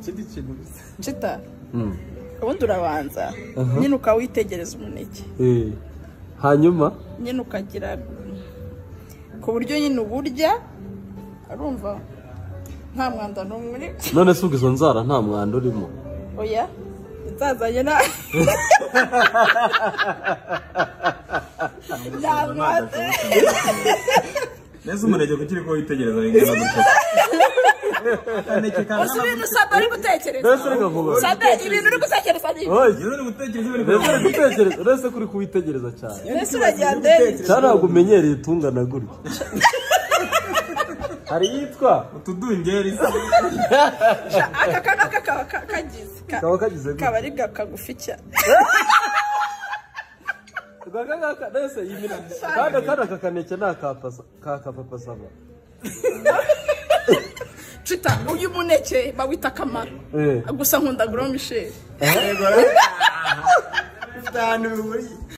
ikindi kintu gusa cita ubundi urabanza nyine ukawitegereza umuneke Eh. hanyuma nyine ukagira ku buryo nyine uburya urumva nta mwanda n'umwe uri none se ubwo izo nzara nta mwanda urimo oya izazanye na nta mwanda neza umuneke kuko uri kuwitegereza bingana gutya akaneke uzi kangana ibintu saba uri gutekereza mbese reka vuba sade ibintu uri gutekereza ni ibi Oya, gutya uri gutekereza ibintu mbese bigoye uri gutekereza uretse ko uri kuwitegereza cyane mbese uragira ndende cyane ntabwo umenyereye itungana gutya hari iyitwa utudungeri se aka kanaka kaba ka- kagize ka- kaba kagize gutya kaba ari ga- kagufi cyane Aka ngaka mbese iyi mineke kandi kandi aka kaneke ni aka pasa- ka kapapasaba cita uyu muneke bawita akamaro Eh. gusa nkunda gurome isheri ahantu bihuriye